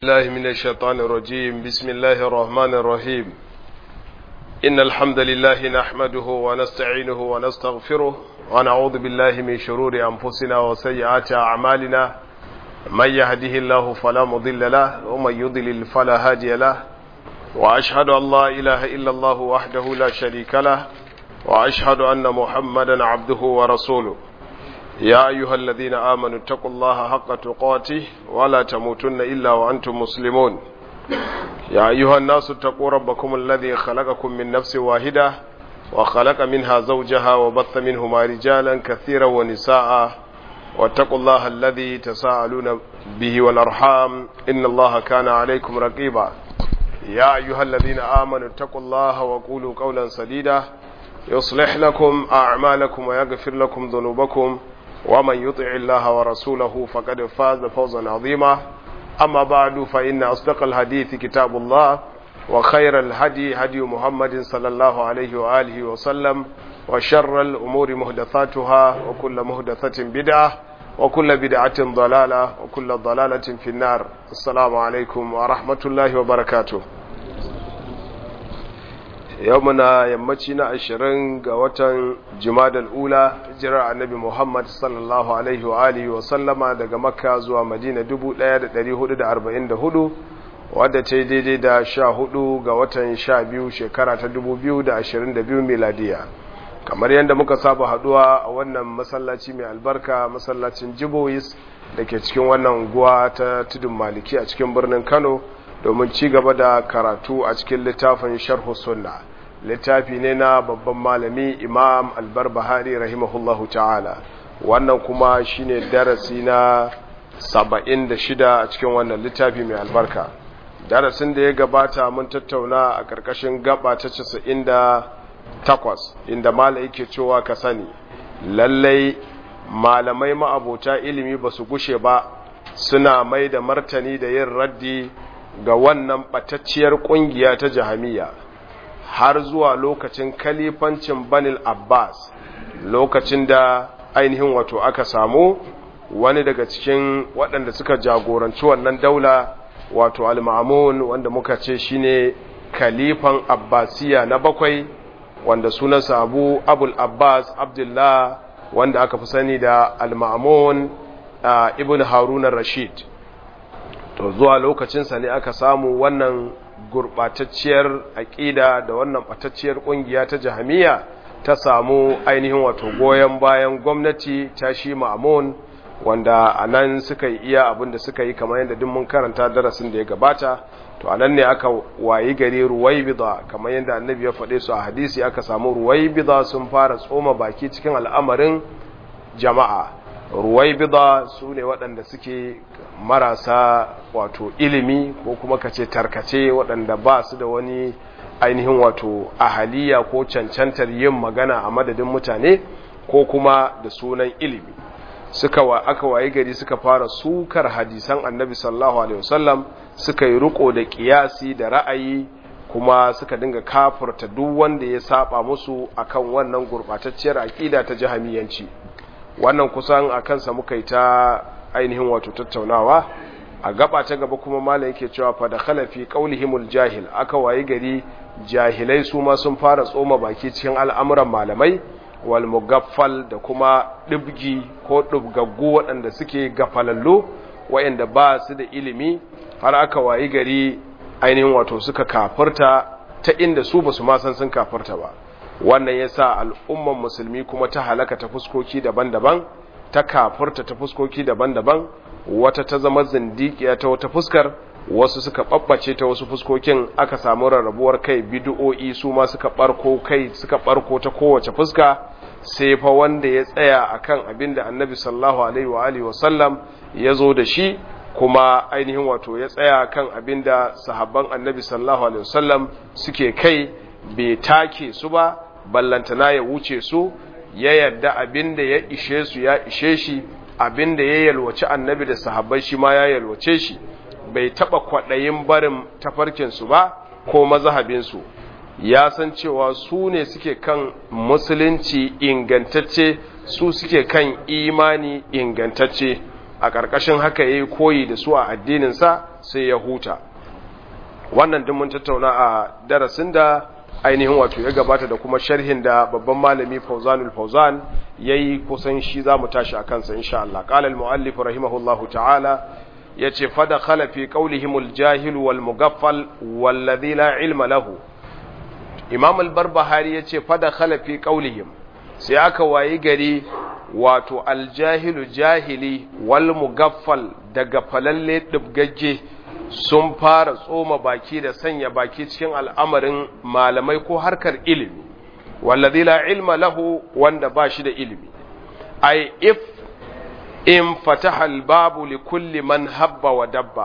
الله من الشيطان الرجيم بسم الله الرحمن الرحيم إن الحمد لله نحمده ونستعينه ونستغفره ونعوذ بالله من شرور أنفسنا وسيئات أعمالنا من يهده الله فلا مضل له ومن يضلل فلا هادي له وأشهد أن لا إله إلا الله وحده لا شريك له وأشهد أن محمدا عبده ورسوله يا أيها الذين آمنوا اتقوا الله حق تقاته ولا تموتن إلا وأنتم مسلمون يا أيها الناس اتقوا ربكم الذي خلقكم من نفس واحدة وخلق منها زوجها وبث منهما رجالا كثيرا ونساء واتقوا الله الذي تساءلون به والأرحام إن الله كان عليكم رقيبا يا أيها الذين آمنوا اتقوا الله وقولوا قولا سديدا يصلح لكم أعمالكم ويغفر لكم ذنوبكم ومن يطع الله ورسوله فقد فاز فوزا عظيما أما بعد فإن أصدق الحديث كتاب الله وخير الهدي هدي محمد صلى الله عليه وآله وسلم وشر الأمور مهدثاتها وكل مهدثة بدعة وكل بدعة ضلالة وكل ضلالة في النار السلام عليكم ورحمة الله وبركاته yau muna yammaci na ashirin ga watan jimadal ula jirar annabi muhammad sallallahu alaihi wa alihi wa sallama daga makka zuwa madina 1444 wadda ta yi daidai da sha hudu ga watan sha biyu shekara ta 2022 miladiya kamar yadda muka saba haduwa a wannan masallaci mai albarka masallacin jibois da ke cikin wannan unguwa ta tudun maliki a cikin birnin kano domin ci gaba da karatu a cikin littafin sharhu sunna littafi ne na babban malami imam albarbahari rahimahullahu ta'ala wannan kuma shine darasi na 76 a cikin wannan littafi mai albarka darasin da ya gabata mun tattauna a ƙarƙashin gaba ta 98 inda malai yake cewa ka sani lallai malamai ma'abota ilimi ba su gushe ba suna mai da martani da yin raddi ga wannan ɓatacciyar ƙungiya ta jahamiya har zuwa lokacin kalifancin banil abbas lokacin da ainihin wato aka samu wani daga cikin waɗanda suka jagoranci wannan daula wato al-ma'amun wanda muka ce shine kalifan abbasiya na bakwai wanda sunansa abu abul abbas abdullah wanda aka fi sani da al-ma'amun ibn harun rashid to zuwa lokacinsa ne aka samu wannan gurɓatacciyar aƙida da wannan ɓatacciyar ƙungiya ta jahamiya ta samu ainihin wato goyon bayan gwamnati ta shi ma'amun wanda a nan suka yi iya abin da suka yi kamar yadda mun karanta darasin da ya gabata to a nan ne aka wayi gari ruwaibida kamar yadda annabi ya faɗe su a hadisi aka samu ruwaibida sun fara tsoma baki cikin al'amarin jama'a ruwaibida su ne waɗanda suke marasa wato ilimi ko kuma kace tarkace waɗanda ba su da wani ainihin wato ahaliya ko cancantar yin magana a madadin mutane ko kuma da sunan ilimi suka wa aka waye gari suka fara sukar hadisan annabi sallallahu alaihi wasallam suka yi riko da kiyasi da ra'ayi kuma suka dinga kafurta duk wanda ya saba musu akan wannan gurbatacciyar aqida ta jahamiyanci wannan kusan a kansa muka yi ta ainihin wato tattaunawa a gaba ta gaba kuma malam yake cewa fa da khalafi qaulihimul jahil aka wayi gari jahilai su ma sun fara tsoma baki cikin al'amuran malamai wal mugaffal da kuma dibgi ko dubgaggu waɗanda suke gafalallo waɗanda ba su da ilimi har aka wayi gari ainihin wato suka kafirta ta inda su ba su ma san sun kafirta ba wannan ya sa al'umman musulmi kuma ta halaka ta fuskoki daban-daban ta kafurta ta fuskoki daban-daban wata ta zama zindikiya ta wata fuskar wasu suka ɓaɓɓace ta wasu fuskokin aka samu rarrabuwar kai bidu'o'i su ma suka ɓarko kai suka ɓarko ta kowace fuska sai fa wanda ya tsaya akan abin da annabi sallallahu alaihi wa alihi wa sallam ya zo da shi kuma ainihin wato ya tsaya kan abin da sahabban annabi sallallahu alaihi wa sallam suke kai bai take su ba ballantana ya wuce su ya yarda abin da ya ishe su ya ishe shi abin da ya yalwace annabi da sahabbai shi ma ya yalwace shi bai taba kwaɗayin barin tafarkinsu ba ko mazahabinsu ya san cewa su ne suke kan musulunci ingantacce su suke kan imani ingantacce a ƙarƙashin haka ya yi koyi da su a addininsa sai ya huta wannan duk mun tattauna a darasin da ainihin wato ya gabata da kuma sharhin da babban malami fauzanul fauzan ya yi kusan shi za mu tashi a kansa insha Allah ƙalal mu'allif rahimahullahu ta'ala ya ce fada khalafi ƙaulihimul jahil wal mugaffal wallazi la ilma lahu imam al-barbahari ya ce fada khalafi ƙaulihim sai aka wayi gari wato aljahilu jahili wal mugaffal daga falalle dubgagge sun fara tsoma baki da sanya baki cikin al'amarin malamai ko harkar ilimi wallazi la ilma lahu wanda ba shi da ilimi ai if in fataha albabu li kulli man habba wa dabba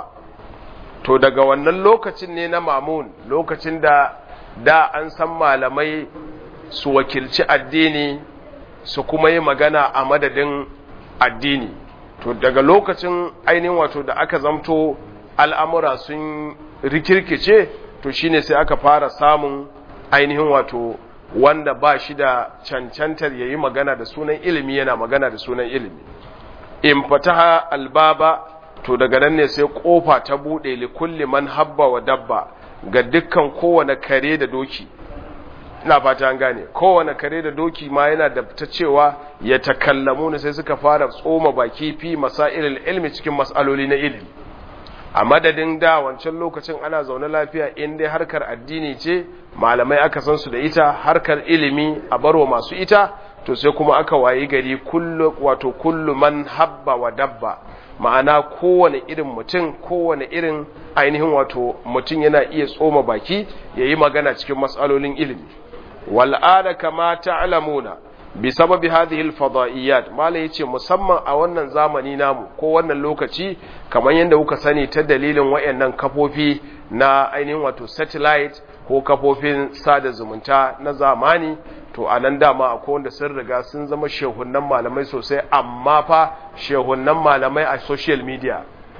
to daga wannan lokacin ne na mamun lokacin da da an san malamai su wakilci addini su kuma yi magana a madadin addini to daga lokacin ainihin wato da aka zamto al'amura sun rikirkice to shine sai aka fara samun ainihin wato wanda ba shi da cancantar ya yi magana da sunan ilimi yana magana da sunan ilimi in fataha albaba to daga nan ne sai kofa ta buɗe likulli man habba wa dabba ga dukkan kowane kare da doki ina fata an gane kowane kare da doki ma yana da ta cewa ya takallamu ne sai suka fara tsoma baki fi masailil ilmi cikin mas'aloli na ilimi a madadin da wancan lokacin ana zaune lafiya in dai harkar addini ce malamai aka san su da ita harkar ilimi a baro masu ita to sai kuma aka wayi gari kullu wato kullu man habba wa dabba ma'ana kowane irin mutum kowane irin ainihin wato mutum yana iya tsoma baki yayi magana cikin mas'alolin ilimi wal'ada kama ta'lamuna bi sababi hadhihi al-fadaiyat mala yace musamman a wannan zamani namu ko wannan lokaci kamar yadda kuka sani ta dalilin wayannan kafofi na ainihin wato satellite ko kafofin sada zumunta na zamani to anan dama akwai wanda sun riga sun zama shehunnan malamai sosai amma fa shehunnan malamai a social media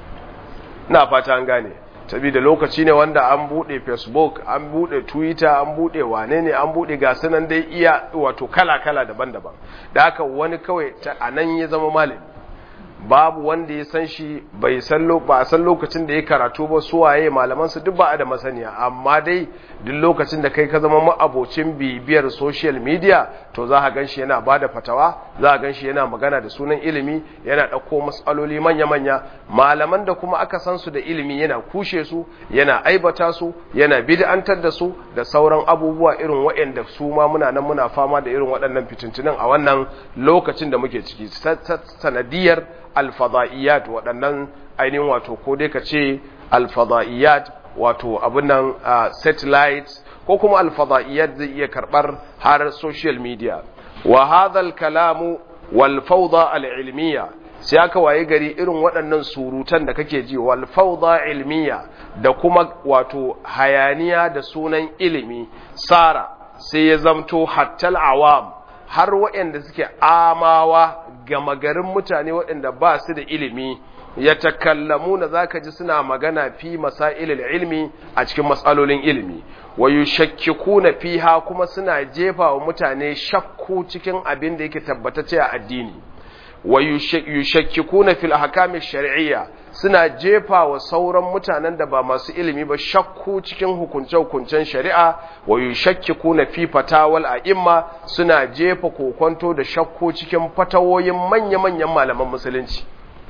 na fata an gane saboda lokaci ne wanda an bude facebook an bude twitter an bude wane ne an bude gasu nan dai iya wato kala-kala daban-daban da haka wani kawai a nan ya zama malami babu wanda ya san shi bai san ba a san lokacin da ya karatu ba su waye malaman su duk ba a da masaniya amma dai duk lokacin da kai ka zama ma'abocin bibiyar social media to za ka ganshi yana bada fatawa za ka ganshi yana magana da sunan ilimi yana ɗauko matsaloli manya-manya malaman da kuma aka san su da ilimi yana kushe su yana aibata su yana bid'antar da su da sauran abubuwa irin waɗanda su ma muna nan muna fama da irin waɗannan fitintunan a wannan lokacin da muke ciki sanadiyar alfada'iyat waɗannan ainihin wato ko dai ka ce alfada'iyat wato abin nan satellite ko kuma alfada'iyat zai iya karɓar har social media wa hadhal kalamu wal fawda al ilmiya sai aka waye gari irin waɗannan surutan da kake ji wal fawda ilmiya da kuma wato hayaniya da sunan ilimi sara sai ya zamto hattal awam har waɗanda suke amawa gama garin mutane waɗanda ba su da ilimi ya takallamu na za ka ji suna magana fi masailil ilmi a cikin matsalolin ilimi wa yushakkiku na fiha kuma suna jefa wa mutane shakku cikin abin da yake tabbatacce a addini wa yushakkiku na fil ahkami shar'iyya suna jefa wa sauran mutanen da ba masu ilimi ba shakku cikin hukunce-hukuncen shari'a wa yushakkiku na fi fatawal a'imma suna jefa kokonto da shakku cikin fatawoyin manya-manyan malaman musulunci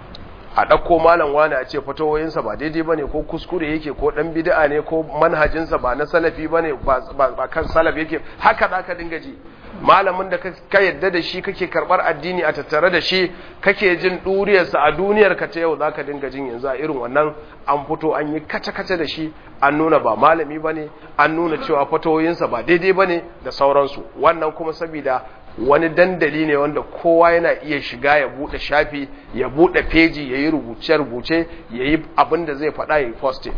a ɗauko malam wani a ce fatawoyinsa ba daidai ba ne ko kuskure yake ko ɗan bid'a ne ko manhajinsa ba na salafi ba ne ba kan salaf yake haka za ka dinga ji malamin da ka yadda da shi kake karɓar addini a tattare da shi kake jin ɗuriyarsa a duniyar ka ta yau za ka dinga jin yanzu a irin wannan an fito an yi kace-kace da shi an nuna ba malami ba ne an nuna cewa fatawoyinsa ba daidai ba ne da sauransu wannan kuma saboda wani dandali ne wanda kowa yana iya shiga ya bude shafi ya bude peji ya yi rubuce-rubuce ya yi abin da zai faɗa ya yi posting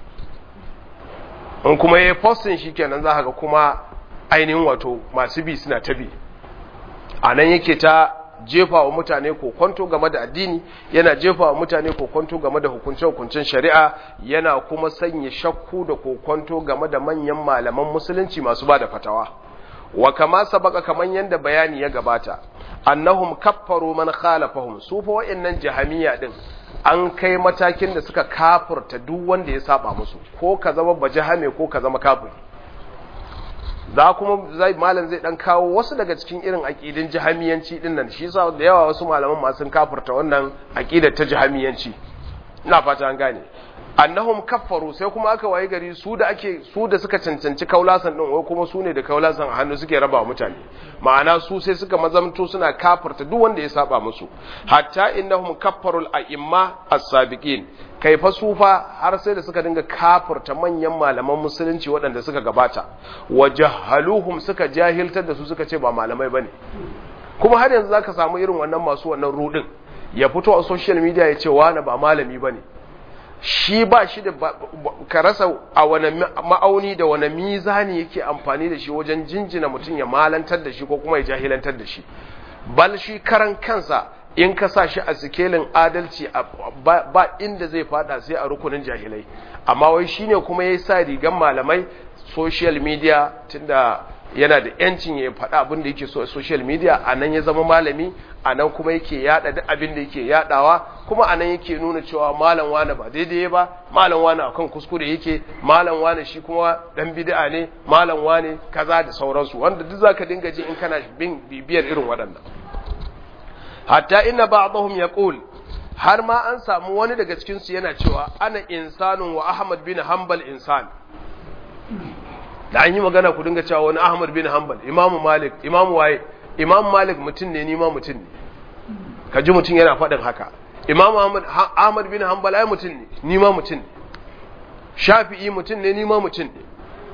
in kuma ya yi posting shi kenan za ga kuma ainihin wato masu bi suna ta bi a nan yake ta jefa wa mutane kokonto game da addini yana jefa wa mutane kokonto game da hukunce-hukuncen shari'a yana kuma sanya shakku da kokonto game da manyan malaman musulunci masu ba da fatawa wa kama sabaka kaman yanda bayani ya gabata annahum kaffaru man khalafahum su fa wa'annan jahamiya din an kai matakin da suka kafurta duk wanda ya saba musu ko ka zama bajahame ko ka zama kafiri za kuma zai malam zai dan kawo wasu daga cikin irin aqidin jahamiyanci din nan shi yasa da yawa wasu malaman ma sun kafurta wannan aqidar ta jahamiyanci ina fata an gane annahum kaffaru sai kuma aka waye gari su da ake su da suka cancanci kaulasan din wai kuma su ne da kaulasan a hannu suke raba mutane ma'ana su sai suka mazamto suna kafarta duk wanda ya saba musu hatta innahum kaffarul a'imma as-sabiqin kai fa su fa har sai da suka dinga kafarta manyan malaman musulunci waɗanda suka gabata wajahaluhum suka jahiltar da su suka ce ba malamai bane kuma har yanzu zaka samu irin wannan masu wannan rudin ya fito a social media ya ce wani ba malami bane shi ba shi da ka rasa a wani ma'auni da wani mizani yake amfani da shi wajen jinjina mutum ya malantar da shi ko kuma ya jahilantar da shi bal shi karan kansa in ka sa shi a sikelin adalci ba inda zai fada sai a rukunin jahilai amma wai shine kuma ya sa rigan malamai social media tunda yana da yancin ya faɗa abin da yake so a social media a nan ya zama malami a nan kuma yake yada duk abin da yake yadawa kuma a nan yake nuna cewa malam wane ba daidai ba malam wane akan kuskure yake malam wane shi kuma dan bid'a ne malam wane kaza da sauransu wanda duk zaka dinga ji in kana bin bibiyar irin waɗannan hatta inna ba'dahum yaqul har ma an samu wani daga cikin su yana cewa ana insanun wa ahmad bin hanbal insan da an yi magana ku dinga cewa wani Ahmad bin Hanbal Imam Malik Imam waye Imam Malik mutum ne ni ma mutum ne ka ji mutum yana faɗin haka Imam Ahmad Ahmad bin Hanbal ai mutum ne ni ma mutum ne Shafi'i mutum ne ni ma mutum ne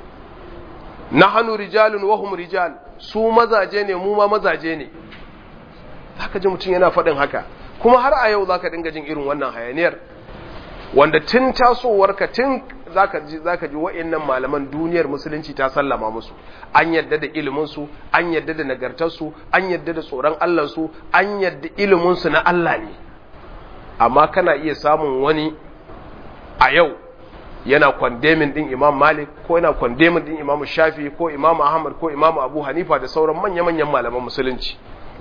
nahnu rijalun wa hum rijal su mazaje ne mu ma mazaje ne zaka ji mutum yana faɗin haka kuma har a yau zaka dinga jin irin wannan hayaniyar wanda tun tasowarka tun zaka ji zaka ji wa'annan malaman duniyar musulunci ta sallama musu an yadda da ilimin su an yadda da nagartar su an yadda da tsoron Allah su an yadda ilimin su na Allah ne amma kana iya samun wani a yau yana condemning din Imam Malik ko yana condemning din Imam Shafi ko Imam Ahmad ko Imam Abu Hanifa da sauran manya-manyan malaman musulunci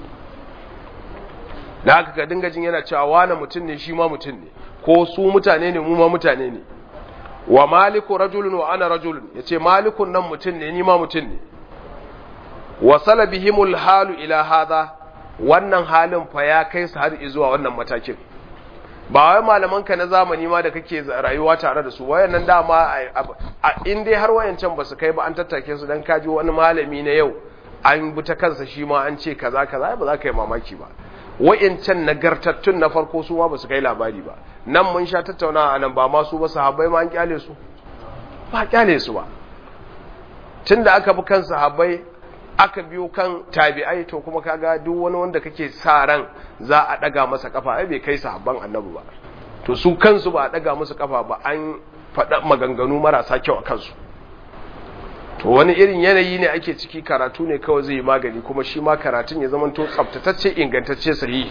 da haka ka dinga jin yana cewa wani mutum ne shi ma mutum ne ko su mutane ne mu ma mutane ne wa maliku rajulun wa ana rajulun yace malikun nan mutum ne ni ma mutum ne wa salabihimul halu ila hadha wannan halin fa ya kai su har zuwa wannan matakin ba wai malaman ka na zamani ma da kake rayuwa tare da su wayannan dama a in dai har wayancan ba su kai ba an tattake su dan kaji wani malami na yau an bi ta kansa shi ma an ce kaza kaza ba za ka yi mamaki ba wa'incan nagartattun na farko su ma ba su kai labari ba nan mun sha tattauna a nan ba ma su ba sahabbai ma an kyale su ba kyale su ba tun da aka bi kan sahabbai aka biyo kan tabi'ai to kuma kaga duk wani wanda kake sa ran za a daga masa kafa ai bai kai sahabban annabi ba to su kansu ba a daga musu kafa ba an faɗa maganganu marasa kyau a kansu to wani irin yanayi ne ake ciki karatu ne kawai zai yi magani kuma shi ma karatun ya zama to tsaftatacce ingantacce sahihi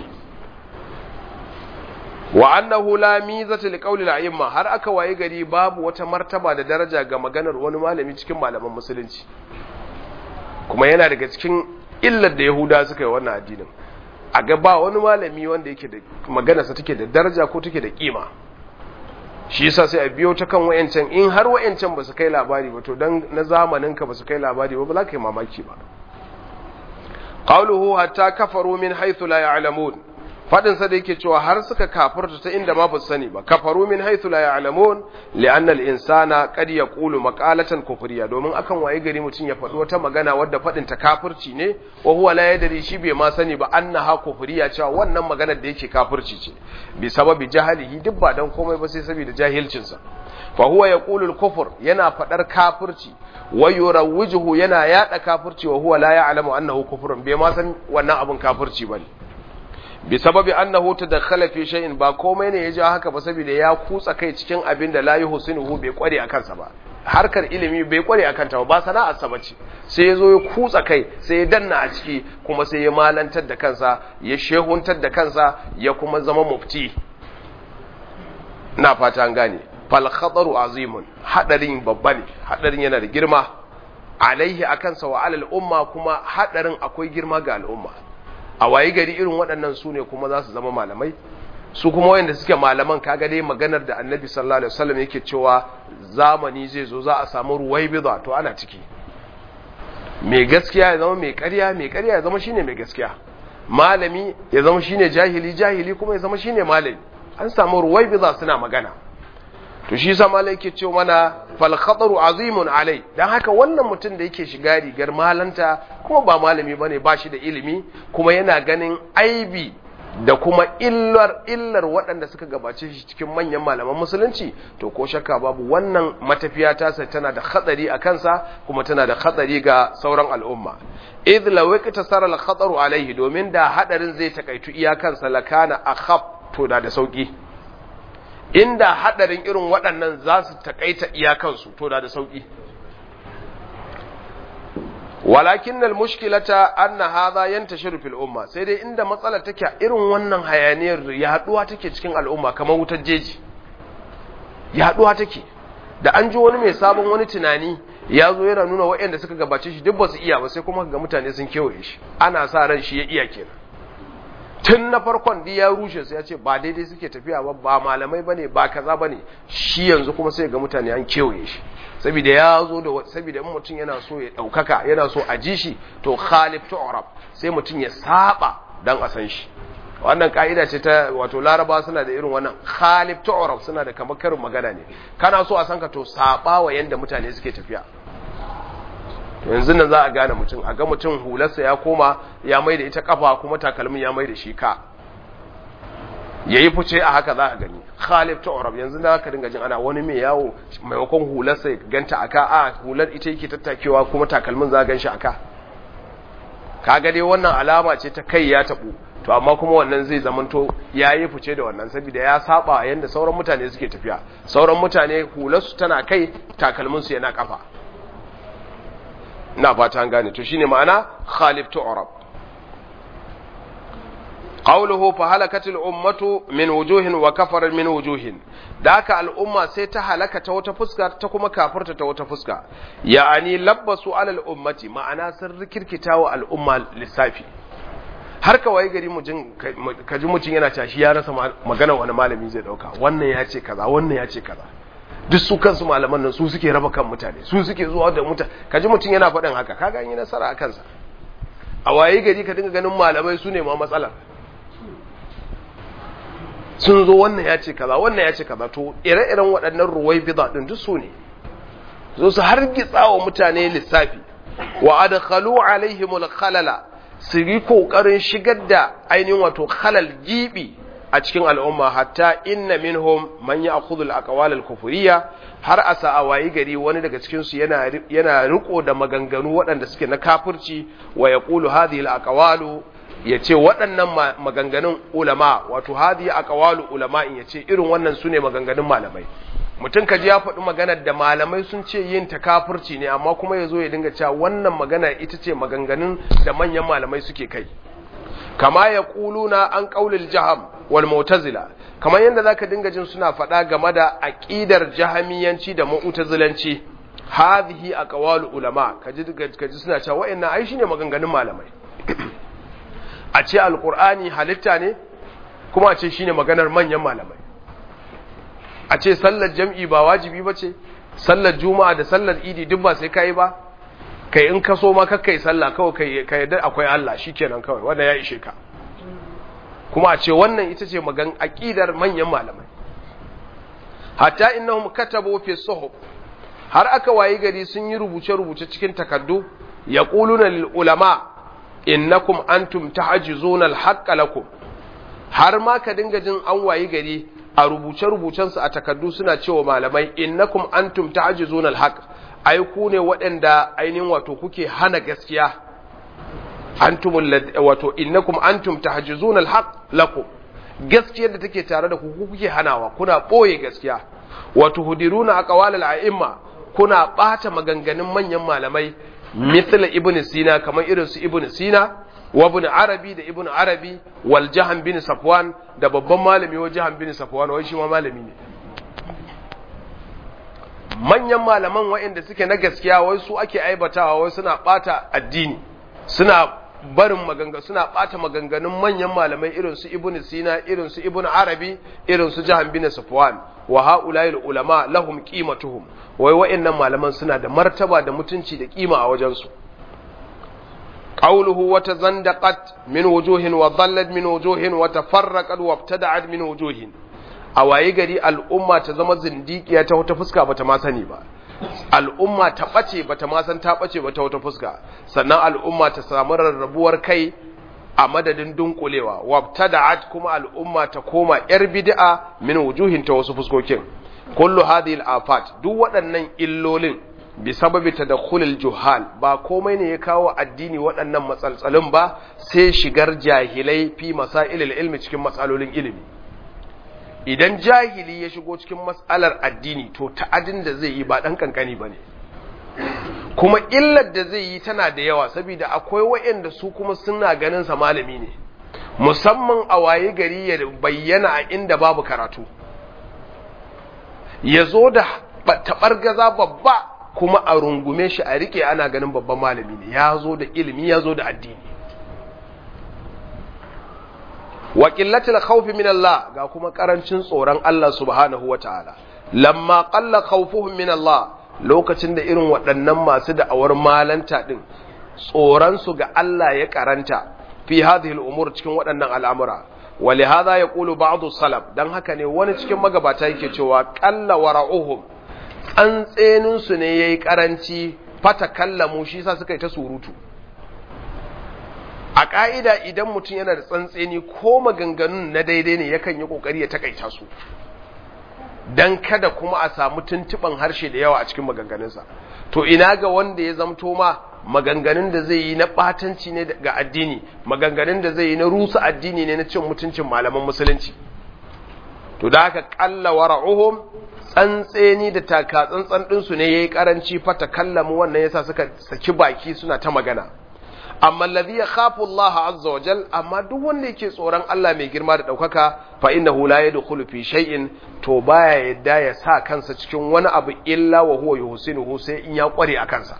wa annahu la mizata li qawli al-a'imma har aka waye gari babu wata martaba da daraja ga maganar wani malami cikin malaman musulunci kuma yana daga cikin illar da yahuda suka yi wannan addinin a ga ba wani malami wanda yake da maganarsa take da daraja ko take da kima shi yasa sai a biyo ta kan wayancan in har wayancan ba su kai labari ba to dan na zamanin ka ba su kai labari ba ba za ka yi mamaki ba qawluhu hatta kafaru min haythu la ya'lamun fadin sa da yake cewa har suka kafirta ta inda ma ba su sani ba kafaru min haythu la ya'lamun li'anna al-insana qad yaqulu maqalatan kufriya domin akan waye gari mutun ya faɗi wata magana wadda fadin ta kafirci ne wa huwa la yadri shi bai ma sani ba annaha kufriya cewa wannan maganar da yake kafirci ce bi sababi jahalihi duk ba dan komai ba sai saboda jahilcin sa fa huwa yaqulu al-kufr yana fadar kafirci wa yurawwijuhu yana yada kafirci wa huwa la ya'lamu annahu kufrun bai ma san wannan abun kafirci bane bi sababi annahu tadakhala fi shay'in ba komai ne ya ja haka ba saboda ya kutsa kai cikin abin da la yuhsinuhu bai kware akan sa ba harkar ilimi bai kware akan ta ba sana'ar sa bace sai yazo ya kutsa kai sai ya danna a ciki kuma sai ya malantar da kansa ya shehuntar da kansa ya kuma zama mufti na fata an gane fal khataru azimun hadarin babba ne hadarin yana da girma alaihi akan sa wa alal umma kuma hadarin akwai girma ga al'umma a wayi gari irin waɗannan su ne kuma za su zama malamai su kuma wayanda suke malaman kaga dai maganar da annabi sallallahu alaihi wasallam yake cewa zamani zai zo za a samu ruwaibida to ana ciki mai gaskiya ya zama mai ƙarya mai ƙarya ya zama shine mai gaskiya malami ya zama shine jahili jahili kuma ya zama shine malami an samu ruwaibida suna magana to shi yasa malai yake cewa mana fal khataru azimun alai dan haka wannan mutum da yake shiga rigar malanta kuma ba malami bane ba shi da ilimi kuma yana ganin aibi da kuma illar illar waɗanda suka gabace shi cikin manyan malaman musulunci to ko shakka babu wannan matafiya ta sai tana da hatsari a kansa kuma tana da hatsari ga sauran al'umma idh law iktasara al-khataru alaihi domin da hadarin zai takaitu iyakansa lakana akhaf to da da sauki inda hadarin irin waɗannan za su takaita iyakansu to da da sauki walakin al mushkilata anna hadha yantashiru fil umma sai dai inda matsalar take irin wannan hayaniyar yaduwa take cikin al'umma kamar wutar jeji yaduwa take da an ji wani mai sabon wani tunani ya zo yana nuna waɗanda suka gabace shi duk ba su iya ba sai kuma ga mutane sun kewaye shi ana sa ran shi ya iya kenan tun na farkon da ya rushe sai ya ce ba daidai suke tafiya ba ba malamai bane ba kaza bane shi yanzu kuma sai ga mutane an kewaye shi saboda ya zo da saboda in mutum yana so ya daukaka yana so a ji shi to khalif tu'rab sai mutum ya saba dan a san shi wannan ka'ida ce ta wato laraba suna da irin wannan khalif tu'rab suna da kamar karin magana ne kana so a san ka to saba wa yanda mutane suke tafiya yanzu nan za a gane mutum a ga mutum hularsa ya koma ya mai da ita kafa kuma takalmin ya mai da shi ka ya yi fice a haka za a gani khalif ta orab yanzu da ka dinga jin ana wani mai yawo maimakon hularsa ya ganta aka a hular ita yake tattakewa kuma takalmin za a gan shi aka kaga dai wannan alama ce ta kai ya tabu to amma kuma wannan zai zamanto ya yi fice da wannan saboda ya saba yanda sauran mutane suke tafiya sauran mutane hularsu tana kai takalminsu yana kafa ina fata an gane to shine ma'ana khalif tu'rab qawluhu fa halakat al ummatu min wujuhin wa kafara min wujuhin daka al umma sai ta halaka ta wata fuska ta kuma kafirta ta wata fuska ya'ani labbasu ala al ummati ma'ana sun rikirkita wa al umma lissafi har ka waye gari mujin ka ji mutum yana cashi ya rasa magana wani malami zai dauka wannan ya ce kaza wannan ya ce kaza duk su kansu malaman nan su suke raba kan mutane su suke zuwa da mutane kaji mutum yana faɗin haka kaga an yi nasara a kansa a waye gari ka dinga ganin malamai su ne ma matsalar sun zo wannan ya ce kaza wannan ya ce kaza to ire-iren waɗannan ruwai bida din duk su ne zo su hargitsa wa mutane lissafi wa adkhalu alaihimul khalala su yi kokarin shigar da ainihin wato khalal gibi a cikin al'umma hatta inna minhum man ya'khudhu al-aqwal al-kufriyya har a sa'a wayi gari wani daga cikin su yana yana riko da maganganu waɗanda suke na kafirci wa yaqulu hadhihi al-aqwalu yace waɗannan maganganun ulama wato hadhihi aqwalu ulama in yace irin wannan sune maganganun malamai mutum kaji ya faɗi maganar da malamai sun ce yin ta kafirci ne amma kuma yazo ya dinga cewa wannan magana ita ce maganganun da manyan malamai suke kai kama ya ƙuluna an ƙaulil jaham wal mu'tazila kamar yadda zaka dinga jin suna faɗa game da aqidar jahamiyanci da mu'tazilanci hadhihi aqwalu ulama kaji kaji suna cewa wa'annan ai shine maganganun malamai a ce alqur'ani halitta ne kuma a ce shine maganar manyan malamai a ce sallar jam'i ba wajibi bace sallar juma'a da sallar idi duk ba sai kai ba kai in ka so ma kakka yi sallah kawai ka yadda akwai Allah shikenan kawai wanda ya ishe ka kuma a ce wannan ita ce magan aqidar manyan malamai hatta innahum katabu fi suhuf har aka wayi gari sun yi rubuce rubuce cikin takaddu yaquluna lil ulama innakum antum ta'jizuna al haqqa lakum har ma ka dinga jin an wayi gari a rubuce rubucensu a takaddu suna cewa malamai innakum antum ta'jizuna al haqq ai ku ne waɗanda ainihin wato kuke hana gaskiya antumul wato innakum antum tahjizuna alhaq lakum gaskiyar da take tare da ku kuke hanawa kuna boye gaskiya wato hudiruna aqwalal a'imma kuna bata maganganun manyan malamai misal ibnu sina kamar irin su ibnu sina wa ibn arabi da ibn arabi wal jahan bin safwan da babban malami wa jahan bin safwan wai shi ma malami ne manyan malaman waɗanda suke na gaskiya wai su ake aibatawa wai suna bata addini suna barin maganga suna bata maganganun manyan malamai irin su ibnu sina irin su ibnu arabi irin su jahan bin safwan wa haula'il ulama lahum qimatuhum wai waɗannan malaman suna da martaba da mutunci da kima a wajen su qawluhu wa tazandaqat min wujuhin wa dhallat min wujuhin wa tafarraqat wa ibtada'at min wujuhin a waye gari al'umma ta zama zindikiya ta wata fuska bata ma sani ba al'umma ta ɓace bata ma san ta ɓace ba ta wata fuska sannan al'umma ta samu rarrabuwar kai a madadin dunkulewa wabtada'at kuma al'umma ta koma yar bid'a min wujuhin ta wasu fuskokin kullu hadhihi al-afat duk waɗannan illolin bi sababi tadakhulil juhal ba komai ne ya kawo addini waɗannan matsaltsalin ba sai shigar jahilai fi masailil ilmi cikin matsalolin ilimi idan jahili ya shigo cikin matsalar addini to ta'adin da zai yi ba ɗan kankani ba ne kuma illar da zai yi tana da yawa saboda akwai waɗanda su kuma suna ganin sa malami ne musamman a waye gari ya bayyana a inda babu karatu ya zo da taɓargaza babba kuma a rungume shi a rike ana ganin babban malami ne ya zo da ilimi ya zo da addini wa qillatil khawfi min Allah ga kuma karancin tsoron Allah subhanahu wataala lamma qalla khawfuhum min Allah lokacin da irin waɗannan masu da'awar malanta din tsoron su ga Allah ya karanta fi hadhihi al-umur cikin waɗannan al'amura ولهذا يقول بعض السلف dan haka ne wani cikin magabata yake cewa qalla wara'uhum tsantsenin su ne yayi karanci fata kallamu shi sa suka yi ta surutu a ƙa'ida idan mutum yana da tsantseni ko maganganun na daidai ne yakan yi ƙoƙari ya takaita su don kada kuma a samu tuntuɓan harshe da yawa a cikin maganganunsa to ina ga wanda ya zamto ma maganganun da zai yi na ɓatanci ne ga addini maganganun da zai yi na rusa addini ne na cin mutuncin malaman musulunci to da haka ƙalla wara'uhum tsantseni da taka tsantsan ɗinsu ne ya yi ƙaranci fata kallamu wannan yasa suka saki baki suna ta magana amma alladhi yakhafu Allah azza wa jal amma duk wanda yake tsoron Allah mai girma da daukaka fa innahu la yadkhulu fi shay'in to baya yadda ya sa kansa cikin wani abu illa wa huwa yuhsinuhu sai in ya kware a kansa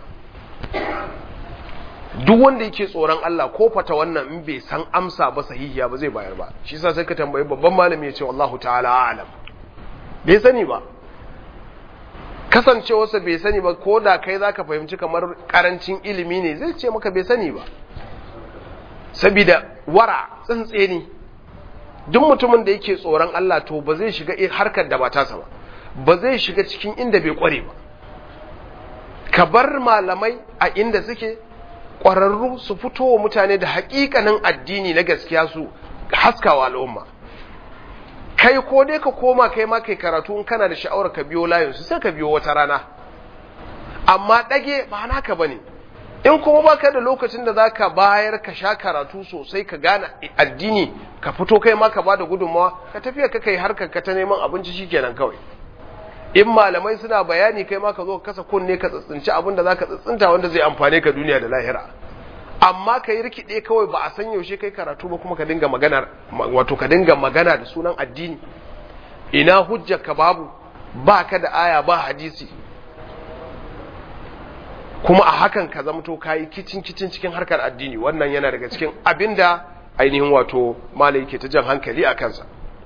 duk wanda yake tsoron Allah ko fata wannan in bai san amsa ba sahihiya ba zai bayar ba shi yasa sai ka tambayi babban malami ya ce wallahu ta'ala a'lam bai sani ba kasancewarsa bai sani ba ko da kai za ka fahimci kamar karancin ilimi ne zai ce maka bai sani ba sabida wara tsantse ne duk mutumin da yake tsoron Allah to ba zai shiga harkar da ba tasa ba ba zai shiga cikin inda bai kware ba ka bar malamai a inda suke ƙwararru su fito wa mutane da haƙiƙanin addini na gaskiya su haskawa al'umma kai ko dai ka koma kai ma kai karatu in kana da sha'awar ka biyo layin su sai ka biyo wata rana amma dage ba naka bane in kuma baka da lokacin da zaka bayar ka sha karatu sosai ka gane addini ka fito kai ma ka bada gudunmawa ka tafiya ka kai harkar ka ta neman abinci shikenan kawai in malamai suna bayani kai ma ka zo ka kasa kunne ka tsitsinci abin da zaka tsitsinta wanda zai amfane ka duniya da lahira amma ka yi rikide kawai ba a san yaushe kai karatu ba kuma ka dinga magana wato ka dinga magana da sunan addini ina hujjar ka babu ba ka da aya ba hadisi kuma a hakan ka zamto ka yi kicin kicin cikin harkar addini wannan yana daga cikin abinda ainihin wato malai ke ta jan hankali a kansa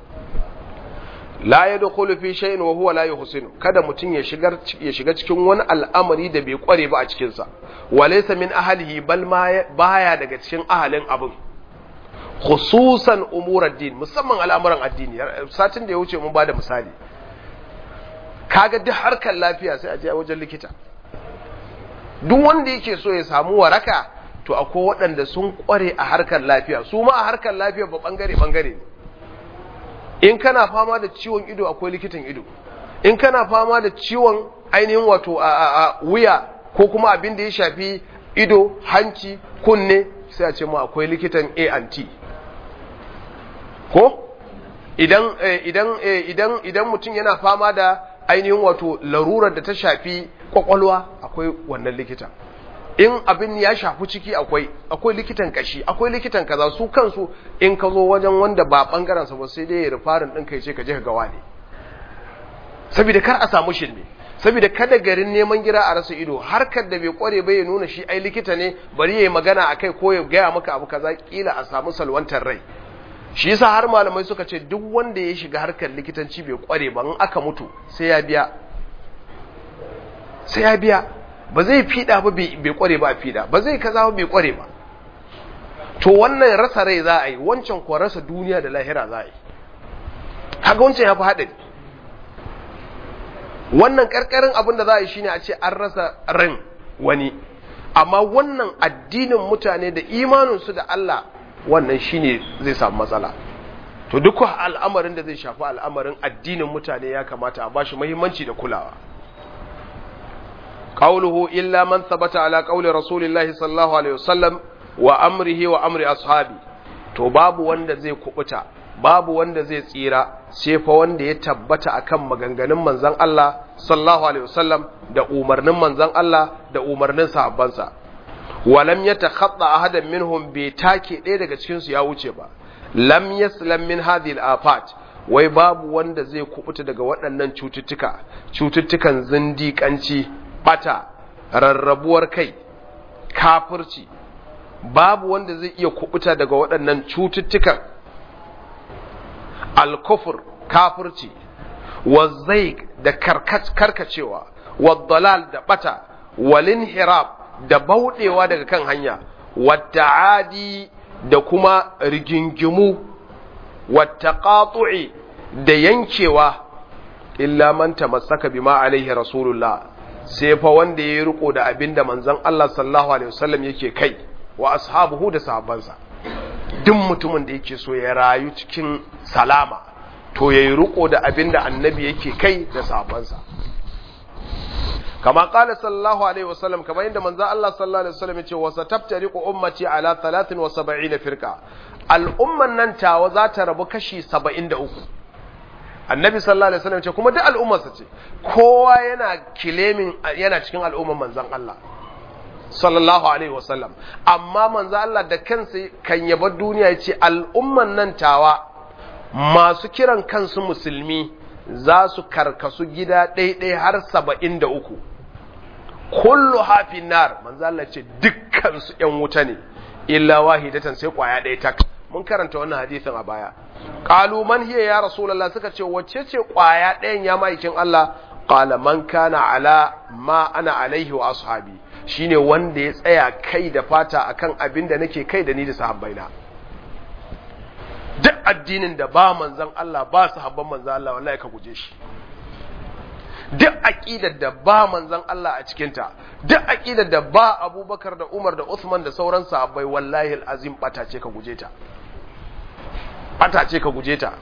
la yadkhulu fi shay'in wa huwa la yuhsinu kada mutun ya shigar ya shiga cikin wani al'amari da bai kware ba a cikin sa walaysa min ahlihi bal ma baya daga cikin ahalin abin khususan umur ad-din musamman al'amuran addini satin da ya wuce mun bada misali kaga duk harkar lafiya sai a je wajen likita duk wanda yake so ya samu waraka to akwai waɗanda sun kware a harkar lafiya su ma a harkar lafiya ba bangare bangare ne in kana fama da ciwon ido akwai likitan ido in kana fama da ciwon ainihin wato a, a, a wuya ko kuma abin da ya shafi ido hanci kunne sai a ce ma akwai likitan A&T ko idan idan idan idan mutum yana fama da ainihin wato larurar da ta shafi kwakwalwa akwai wannan likita in abin ya shafi ciki akwai akwai likitan kashi akwai likitan kaza su kansu in ka zo wajen wanda ba bangaren sa ba sai dai ya rufarin din kai ce ka je ka gawa ne saboda kar a samu shirme saboda kada garin neman gira a rasa ido harkar da bai kware ba ya nuna shi ai likita ne bari ya yi magana a kai ko ya gaya maka abu kaza kila a samu salwantar rai shi yasa har malamai suka ce duk wanda ya shiga harkar likitanci bai kware ba in aka mutu sai ya biya sai ya biya ba zai fida ba bai kware ba a fida ba zai kaza ba bai kware ba to wannan rasa rai za a yi wancan kuwa rasa duniya da lahira za a yi kaga wancan ya fi haɗari wannan karkarin abin da za a yi shine a ce an rasa ran wani amma wannan addinin mutane da imaninsu da Allah wannan shine zai samu matsala to duk al'amarin da zai shafi al'amarin addinin mutane ya kamata a bashi muhimmanci da kulawa qawluhu illa man thabata ala qawli rasulillahi sallallahu alaihi wasallam wa amrihi wa amri ashabi to babu wanda zai kubuta babu wanda zai tsira sai fa wanda ya tabbata akan maganganun manzon Allah sallallahu alaihi wasallam da umarnin manzon Allah da umarnin sahabbansa walam yatakhatta ahadan minhum bi take ɗaya daga cikin su ya wuce ba lam yaslam min hadhihi al-afat wai babu wanda zai kubuta daga waɗannan cututtuka cututtukan zindiƙanci bata rarrabuwar kai kafirci babu wanda zai iya kubuta daga waɗannan cututtukan alkufur kafirci wazaik da karkacewa wadalal da bata walin hirab da bauɗewa daga kan hanya adi da kuma rigingimu wattaqatu'i da yankewa illa man tamassaka bima alaihi rasulullah sai fa wanda ya riko da abinda manzon Allah sallallahu alaihi wasallam yake kai wa ashabuhu da sahabbansa duk mutumin da yake so ya rayu cikin salama to ya yi riko da abin da annabi yake kai da sabansa kama kala sallallahu alaihi wasallam kamar yadda manzo Allah sallallahu alaihi wasallam yace wasa taftariqu ummati ala 73 firqa al'umman nan tawa za ta rabu kashi 73 annabi sallallahu alaihi wasallam yace kuma duk al'ummarsa ce kowa yana kilemin yana cikin al'umman manzon Allah sallallahu alaihi wasallam amma manzo Allah da kansa kan yaba duniya yace al'umman nan tawa masu kiran kansu musulmi za su karkasu gida ɗaiɗai har saba'in da uku kullu hafin nar manzo Allah ce dukkansu ‘yan wuta ne illa wahidatan sai ƙwaya ɗaya tak mun karanta wannan hadisin a baya qalu man hiya ya rasulullah suka ce wacce ce ƙwaya ɗayan ya ma'aikin Allah qala man kana ala ma ana alaihi wa ashabi shine wanda ya tsaya kai da fata akan abin da nake kai da ni da sahabbaina duk addinin da ba manzan Allah ba sahabban manzan Allah wallahi ka guje shi duk aqidar da ba manzan Allah a cikinta duk aqidar da ba Abubakar da Umar da Uthman da sauran sahabbai wallahi alazim bata ce ka guje ta bata ce ka guje ta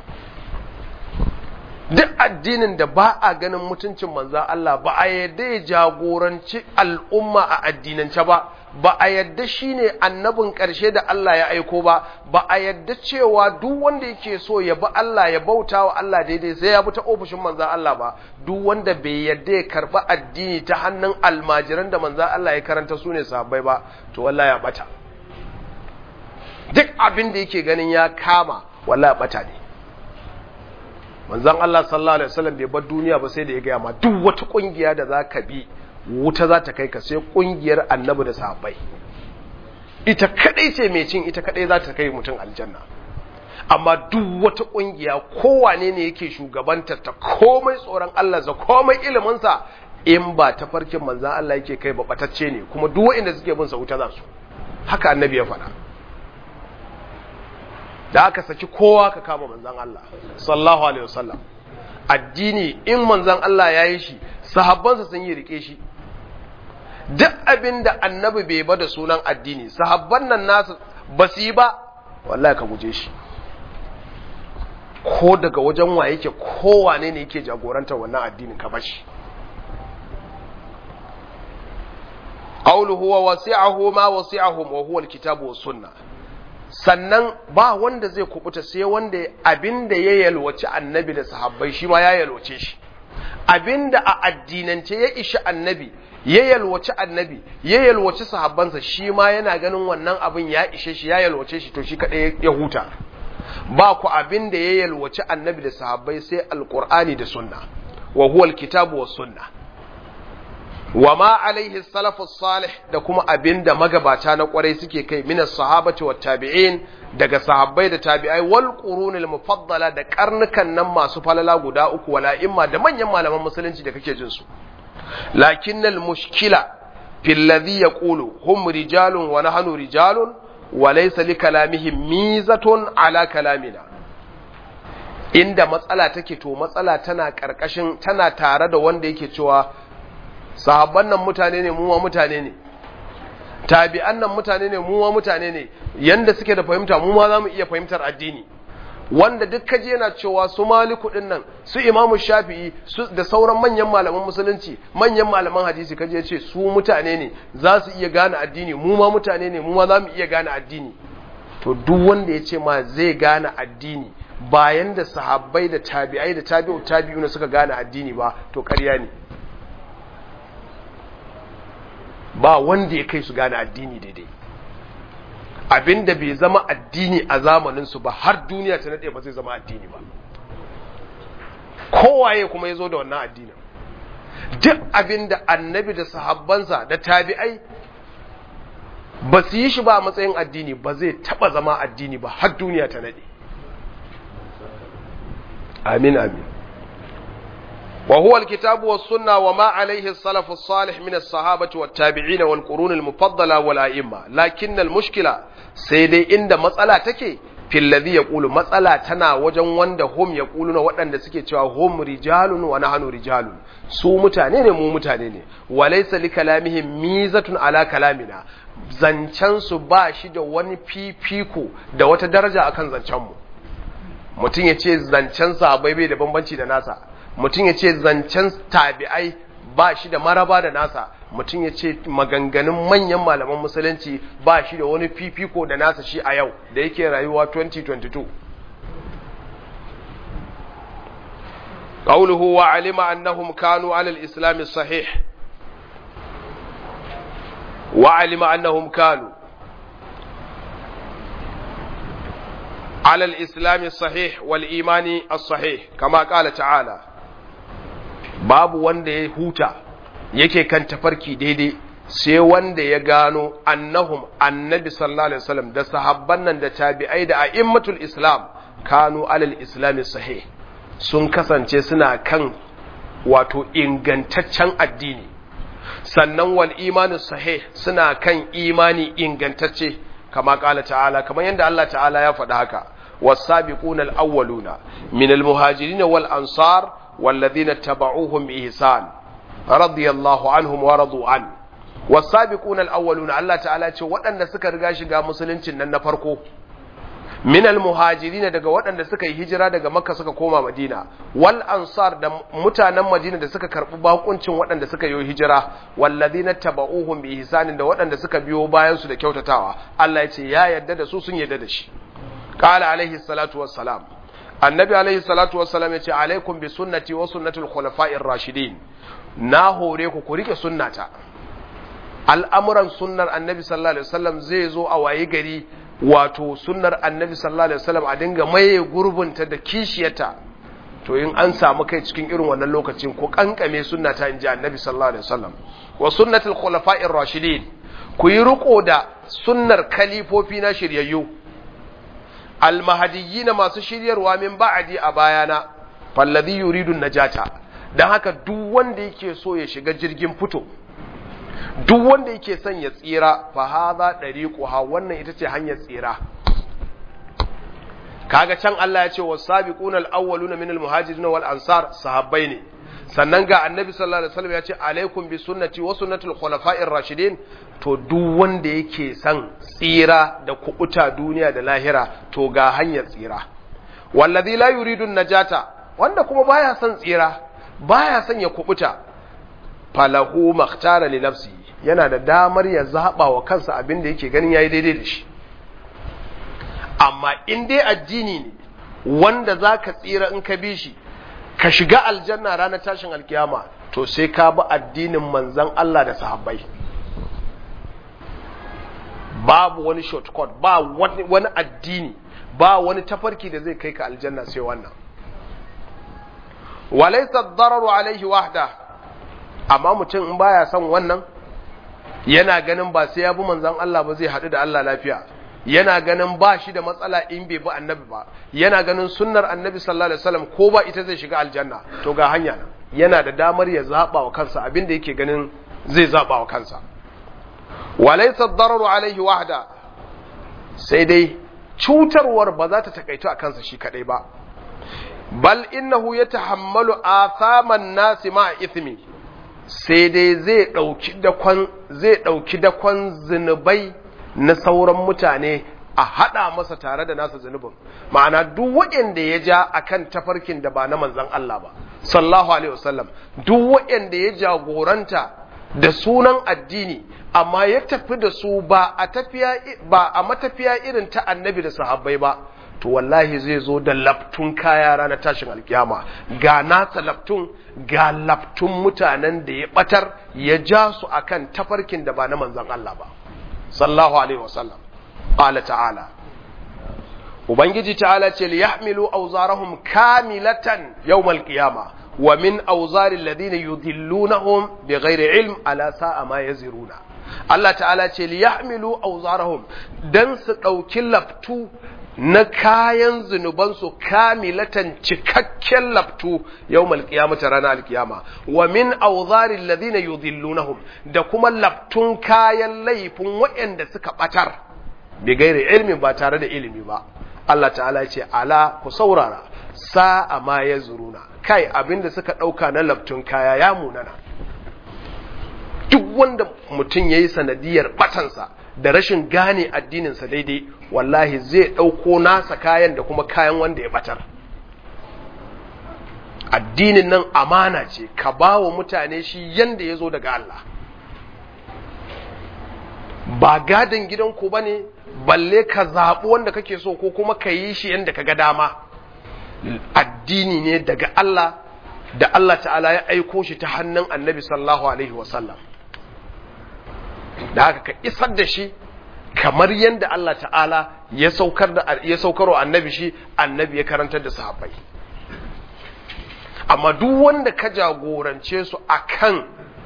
duk addinin da ba a ganin mutuncin manzan Allah ba a yadda ya jagoranci al'umma a addinance ba ba a yadda shi ne annabin ƙarshe da Allah ya aiko ba ba a yadda cewa duk wanda yake so ya bi Allah ya bauta wa Allah daidai sai ya bi ta ofishin manzan Allah ba duk wanda bai yadda ya karɓi addini ta hannun almajiran da manzan Allah ya karanta su ne sahabbai ba to wallahi ya bata duk abin da yake ganin ya kama wallahi ya bata ne manzon Allah sallallahu alaihi wasallam bai bar duniya ba sai da ya gaya ma duk wata kungiya da za ka bi wuta za ta kai ka sai kungiyar annabi da sahabbai ita kadai ce mai cin ita kadai za ta kai mutum aljanna amma duk wata kungiya kowane ne yake shugabanta ta komai tsoron Allah za komai ilimin sa in ba ta farkin manzon Allah yake kai ba batacce ne kuma duk wanda suke bin sa wuta za su haka annabi ya faɗa da aka saki kowa ka kama manzan Allah sallallahu alaihi wasallam addini in manzan Allah ya yi shi sahabbansa sun yi rike shi duk abin da annabi bai ba da sunan addini sahabban nan nasu ba su yi ba wallahi ka guje shi ko daga wajen wa yake kowane ne yake jagorantar wannan addinin ka bashi qawluhu wa wasi'ahu ma wasi'ahum wa huwa alkitabu was sunnah sannan ba wanda zai kubuta sai wanda abinda ya yalwaci annabi da sahabbai shi ma ya yalwace shi abinda a addinance ya ishi annabi ya yalwaci annabi ya yalwaci sahabbansa shi ma yana ganin wannan abin ya ishe shi ya yalwace shi to shi kadai ya huta ba ku abinda ya yalwaci annabi da sahabbai sai alqur'ani da sunna wa huwa alkitabu was sunna wa ma alaihi salafus salih da kuma abinda magabata na kwarai suke kai min sahabati wat tabi'in daga sahabbai da tabi'ai wal qurunil mufaddala da karnukan nan masu falala guda uku wala imma da manyan malaman musulunci da kake jin su lakinnal mushkila fil ladhi yaqulu hum rijalun wa nahnu rijalun wa laysa li kalamihim mizatun ala kalamina inda matsala take to matsala tana karkashin tana tare da wanda yake cewa sahabban nan mutane ne muwa mutane ne tabi'an nan mutane ne muwa mutane ne yanda suke da fahimta mu ma za mu iya fahimtar addini wanda duk kaje yana cewa su maliku din nan su imamu shafi'i su da sauran manyan malaman musulunci manyan malaman hadisi kaje ya ce su mutane ne za su iya gane addini mu ma mutane ne mu ma za mu iya gane addini to duk wanda ya ce ma zai gane addini bayan da sahabbai da tabi'ai da tabi'u tabi'una suka gane addini ba to ƙarya ne ba wanda ya kai su gane addini daidai abinda bai zama addini a zamaninsu ba har duniya ta nade ba zai zama addini ba kowaye kuma ya zo da wannan addinin duk abinda annabi da sahabbansa da tabi'ai ba su yi shi ba a matsayin addini ba zai taba zama addini ba har duniya ta nade amin amin وهو الكتاب والسنة وما عليه السلف الصالح من الصحابة والتابعين والقرون المفضلة والأئمة لكن المشكلة سيدي عند مسألة تكي في الذي يقول مسألة تنا وجن وند هم يقولون وأن سكي هم رجال ونحن رجال su mutane ne mu mutane ne walaysa li kalamihim mizatun ala kalamina zancen su ba shi da wani fifiko da wata daraja akan zancen mu mutum ya ce zancen sahabbai bai da bambanci da nasa mutum ya ce zancen tabi'ai ba shi da maraba da nasa mutum ya ce maganganun manyan malaman musulunci ba shi da wani fifiko da nasa shi a yau da yake rayuwa 2022 قوله وعلم أنهم كانوا على الإسلام الصحيح وعلم أنهم كانوا على الإسلام الصحيح والإيمان الصحيح كما قال تعالى babu wanda ya huta yake kan tafarki daidai sai wanda ya gano annahum annabi sallallahu alaihi wasallam da sahabban nan da tabi'ai da a'immatul islam kanu alal islami sahih sun kasance suna kan wato ingantaccen addini sannan wal imanu sahih suna kan imani ingantacce kama kala ta'ala kamar yadda Allah ta'ala ya faɗa haka was-sabiquna al-awwaluna min al-muhajirin wal ansar والذين اتبعوهم بإحسان رضي الله عنهم ورضوا عنه والسابقون الأولون الله تعالى ce waɗanda suka riga shiga musuluncin nan na farko min almuhajirin daga waɗanda suka yi hijira daga makka suka koma madina wal ansar da mutanen madina da suka karɓi bakuncin waɗanda suka yi hijira walladhina tabauhum bi ihsanin da waɗanda suka biyo bayan su da kyautatawa Allah ya ce ya yarda da su sun yarda da shi qala alaihi salatu wassalam annabi alaihi salatu wassalam ya ce alaikum bi sunnati wa sunnatul khulafa'ir rashidin na hore ku ku rike sunnata al'amuran sunnar annabi sallallahu alaihi wasallam zai zo a waye gari wato sunnar annabi sallallahu alaihi wasallam a dinga maye gurbinta da kishiyata to in an samu kai cikin irin wannan lokacin ku kankame sunnata inji annabi sallallahu alaihi wasallam wa sunnatul khulafa'ir rashidin ku yi riko da sunnar kalifofi na shiryayyu almahadiyyina masu shiryarwa min ba'adi a bayana falladhi yuridu najata dan haka duk wanda yake so ya shiga jirgin fito duk wanda yake son ya tsira fa hadha dariquha wannan ita ce hanyar tsira kaga can Allah ya ce was-sabiqunal awwaluna minal muhajirin wal ansar sahabbai ne sannan ga annabi sallallahu alaihi wasallam ya ce alaikum bi sunnati wa sunnatul khulafa'ir rashidin to duk wanda yake son tsira da kubuta duniya da lahira to ga hanyar tsira wallazi la yuridu najata wanda kuma baya son tsira baya son ya kubuta falahu makhtara li nafsi yana da damar ya zaba wa kansa abin da yake ganin yayi daidai da shi amma in dai addini ne wanda zaka tsira in ka bi shi ka shiga aljanna ranar tashin alkiyama to sai ka bi addinin manzan Allah da sahabbai babu wani shortcut ba wani addini ba wani tafarki da zai kai ka aljanna sai wannan walaysa ad-dararu alayhi wahda amma mutum in baya son wannan yana ganin ba sai ya bi manzon Allah ba zai haɗu da Allah lafiya yana ganin ba shi da matsala in bai bi annabi ba yana ganin sunnar annabi sallallahu alaihi wasallam ko ba ita zai shiga aljanna to ga hanya nan yana da damar ya zaba wa kansa abin da yake ganin zai zaba wa kansa walaysa ad-dararu alaihi wahda sai dai cutarwar ba za ta takaito a kansa shi kadai ba bal innahu yatahammalu athaman nasi ma ithmi sai dai zai dauki dakon zai dauki dakon zinubai na sauran mutane a hada masa tare da nasa zunubin ma'ana duk waɗanda ya ja akan tafarkin da ba na manzon Allah ba sallallahu alaihi wasallam duk waɗanda ya jagoranta da sunan addini amma ya tafi da su ba a tafiya ba a matafiya irin ta annabi da sahabbai ba to wallahi zai zo da laftun kaya ranar tashin alkiyama ga nasa laftun ga laftun mutanen da ya batar ya ja su akan tafarkin da ba na manzon Allah ba sallallahu alaihi wasallam qala ta'ala ubangiji ta'ala ce liyahmilu awzarahum kamilatan yawmal qiyama wa min awzari alladhina yudhillunahum bighairi ilm ala sa'a ma yaziruna Allah ta'ala ce liyahmilu awzarahum dan su dauki laftu na kayan zunubansu kamilatan cikakken laftu yawmal qiyamati ranar alkiyama wa min awzaril ladina yudhillunahum da kuma laftun kayan laifin waɗanda suka batar bi gairi ilmi ba tare da ilimi ba Allah ta'ala ce ala ku saurara sa'a ma yazuruna kai abinda suka dauka na laftun kaya ya munana duk wanda mutum yayi sanadiyar batansa da rashin gane addininsa daidai wallahi zai ɗauko nasa kayan da kuma kayan wanda ya batar addinin nan amana ce ka ba wa mutane shi yanda ya zo daga Allah ba gadon gidanku ba ne balle ka zaɓi wanda kake so ko kuma ka yi shi yanda ka ga dama addini ne daga Allah da Allah ta'ala ya aiko shi ta hannun annabi sallallahu alaihi wasallam da haka ka isar da shi kamar yadda Allah ta'ala ya saukar da ya saukar wa annabi shi annabi ya karantar da sahabbai amma duk wanda ka jagorance su akan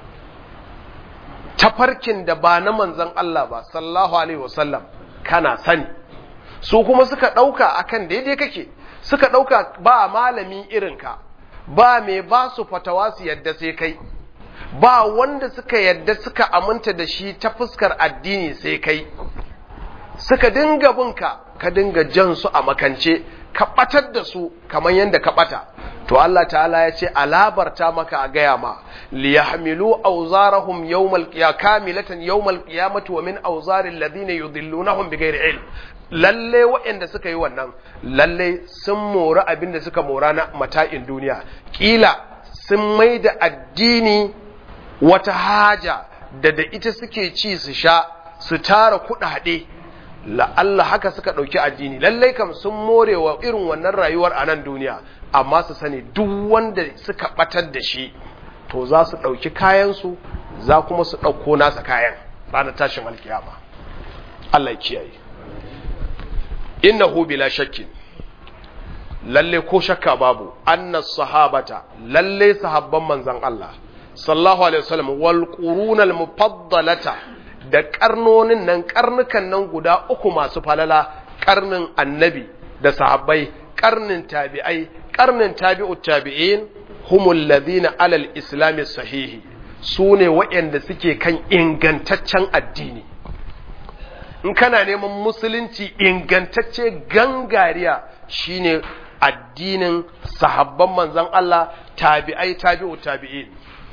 tafarkin da ba na manzon Allah ba sallallahu alaihi wasallam kana sani su kuma suka dauka akan daidai kake suka dauka ba malami irinka ba mai ba su fatawa su yadda sai kai ba wanda suka yadda suka aminta da shi ta fuskar addini sai kai suka dinga binka ka dinga jan su a makance ka batar da su kamar yadda ka bata to Allah ta'ala ya ce alabarta maka a gaya ma liyahmilu awzarahum yawmal qiyamah kamilatan yawmal qiyamati wa min awzaril ladina yudhillunahum bighairi ilm lalle waɗanda suka yi wannan lalle sun mora abin da suka mora na mata'in duniya kila sun mai da addini wata haja da da ita suke ci su sha su tara kuɗaɗe la'alla haka suka ɗauki addini lallai kam sun more wa irin wannan rayuwar a nan duniya amma su sani duk wanda suka ɓatar da shi to za su ɗauki kayansu za kuma su ɗauko nasa kayan ranar tashin alkiyama Allah ya kiyaye innahu bila shakkin lalle ko shakka babu anna sahabata lalle sahabban manzon Allah sallallahu alaihi wasallam wal qurunal mufaddalata da karnonin nan karnukan nan guda uku masu falala karnin annabi da sahabbai karnin tabi'ai karnin tabi'ut tabi'in humul ladina alal islami sahihi su ne waɗanda suke kan ingantaccen addini in kana neman musulunci ingantacce gangariya shine addinin sahabban manzon Allah tabi'ai tabi'ut tabi'in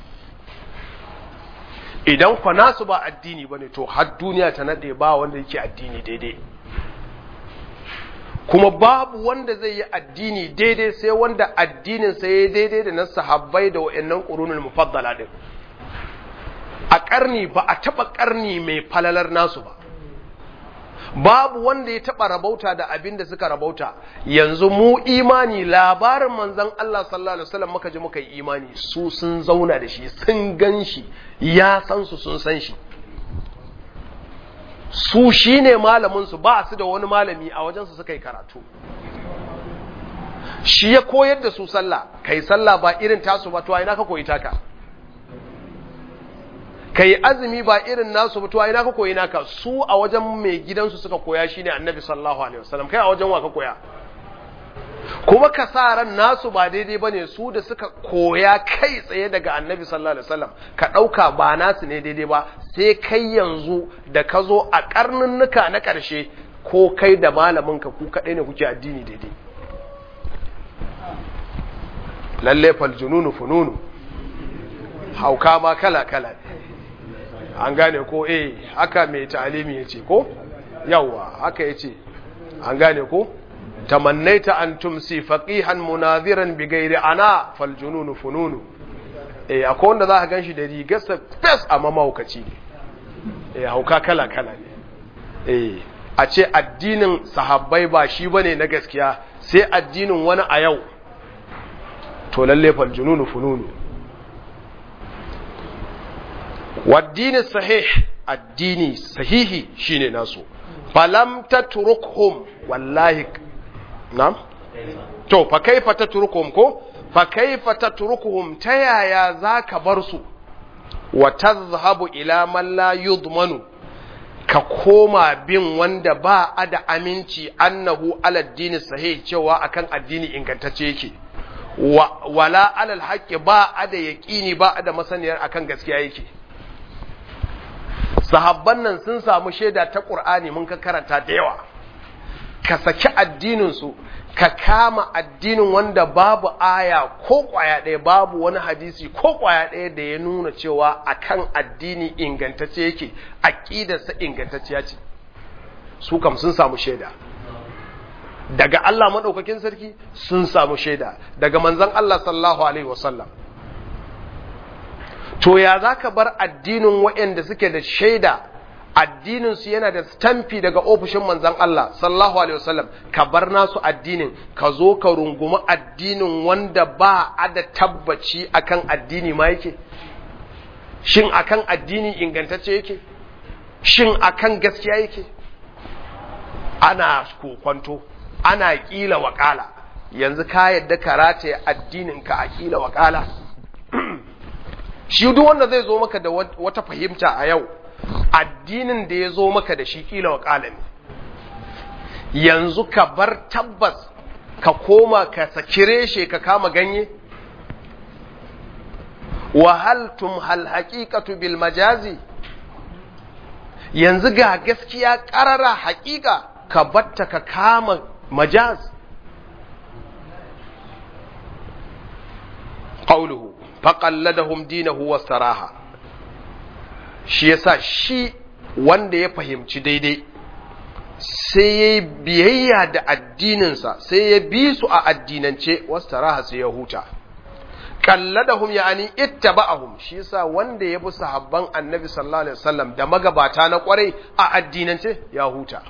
idan kwa nasu ba addini bane to har duniya ta nade ba wanda yake addini daidai kuma babu wanda zai yi addini daidai sai wanda addinin sa yayi daidai da na sahabbai da wayannan qurunul mufaddala din a karni ba a taba karni mai falalar nasu ba babu wanda ya taba rabauta da abin da suka rabauta yanzu mu imani labarin manzon Allah sallallahu alaihi wasallam muka ji muka yi imani su sun zauna da shi sun gan shi ya san su sun san shi su shine malamin su ba su da wani malami a wajen su suka yi karatu shi ya koyar da su sallah kai sallah ba irin tasu ba to ina ka koyi taka kai azumi ba irin nasu mutuwa ina ka koyi naka su a wajen mai gidansu suka koya shine annabi sallallahu alaihi wasallam kai a wajen wa ka koya kuma ka sa ran nasu ba daidai bane su da suka koya kai tsaye daga annabi sallallahu alaihi wasallam ka dauka ba nasu ne daidai ba sai kai yanzu da ka zo a karnunnuka na karshe ko kai da malamin ka ku kadai ne kuke addini daidai lalle fal jununu fununu hauka ma kala kala an gane ko eh haka mai ta'alimi yace ko yawa haka yace an gane ko tamannaita an tumsi faqihan munadhiran bighairi ana fal jununu fununu eh akwai wanda za ka ganshi da rigarsa fes amma mahaukaci ne eh hauka kala kala ne eh a ce addinin sahabbai ba shi bane na gaskiya sai addinin wani a yau to lalle fal jununu fununu waddini sahih addini sahihi shine nasu falam tatrukhum wallahi na'am to fa kaifa tatrukhum ko fa kaifa tatrukhum ta yaya zaka bar su wa tazhabu ila man la yudmanu ka koma bin wanda ba a da aminci annahu ala addini sahih cewa akan addini ingantacce yake wala alal haqqi ba a da yaqini ba a da masaniyar akan gaskiya yake sahabban nan sun samu shaida ta ƙur'ani mun ka karanta da yawa ka saki addininsu ka kama addinin wanda babu aya ko ƙwaya ɗaya babu wani hadisi ko ƙwaya ɗaya da ya nuna cewa akan addini ingantacce yake aƙidarsa ingantacciya ce su kam sun samu shaida daga Allah maɗaukakin sarki sun samu shaida daga manzon Allah sallallahu alaihi wasallam to ya za ka bar addinin waɗanda suke da shaida addininsu yana da stamfi daga ofishin manzan Allah sallallahu alaihi wasallam ka bar nasu addinin ka zo ka rungumi addinin wanda ba a da tabbaci akan addini ma yake shin akan addini ingantacce yake shin akan gaskiya yake ana kokwanto ana kila wakala yanzu ka yadda karata addinin ka a kila wakala shi duk wanda zai zo maka da wata fahimta a yau addinin da ya zo maka da shi kila wakala ne yanzu ka bar tabbas ka koma ka saki reshe ka kama ganye wahaltum hal haqiqatu bil majazi yanzu ga gaskiya karara haƙiƙa ka batta ka kama majaz qawluhu faƙalladahum dinahu wastaraha shi yasa shi wanda ya fahimci daidai sai ya biyayya da addininsa sai ya bi su a addinance wastaraha sai ya huta kalladahum ya'ani ittaba'ahum shi yasa wanda ya bi sahabban annabi sallallahu alaihi wasallam da magabata na kwarai a addinance ya huta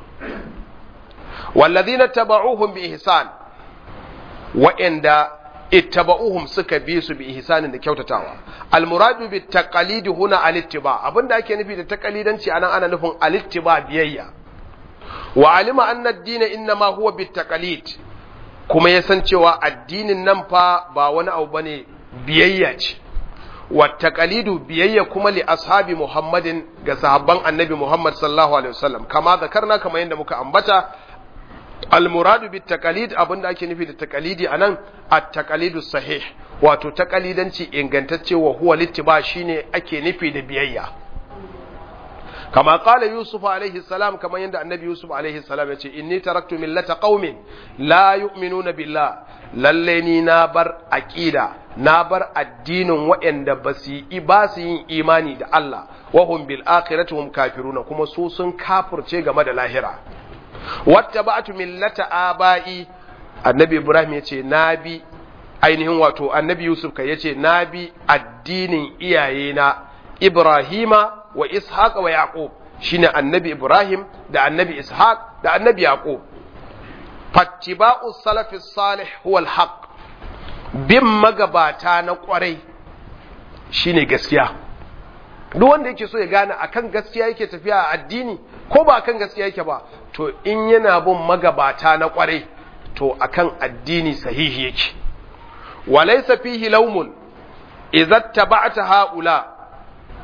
wallazina taba'uhum bi ihsan wa'anda ittaba'uhum suka bi su bi ihsanin da kyautatawa almuradu bi taqalidi huna alittiba abinda ake nufi da taqalidanci anan ana nufin alittiba biyayya wa alima anna ad-din inma huwa bit taqalid kuma ya san cewa addinin nan fa ba wani abu bane biyayya ce wa taqalidu biyayya kuma li ashabi muhammadin ga sahabban annabi muhammad sallallahu alaihi wasallam kama zakarna kamar yadda muka ambata almuradu bit taqalid abinda ake nufi da taqalidi anan at taqalidu sahih wato taqalidanci ingantacce wa huwa littiba shine ake nufi da biyayya kama qala yusuf alaihi salam kamar yadda annabi yusuf alaihi salam yace inni taraktu millata qaumin la yu'minuna billah lalle ni na bar aqida na bar addinin waɗanda ba su yi ba su yin imani da Allah wa hum bil akhirati hum kafiruna kuma su sun kafirce game da lahira wata ba'atu millata aba'i annabi ibrahim yace na bi ainihin wato annabi yusuf kai yace na bi addinin iyayena ibrahima wa ishaq wa yaqub shine annabi ibrahim da annabi ishaq da annabi yaqub fattiba'u salafi salih huwa alhaq bin magabata na kwarai shine gaskiya duk wanda yake so ya gane akan gaskiya yake tafiya a addini ko ba akan gaskiya yake ba to in yana bin magabata na kwarai to akan addini sahihi yake walaysa fihi lawmun idza taba'ta haula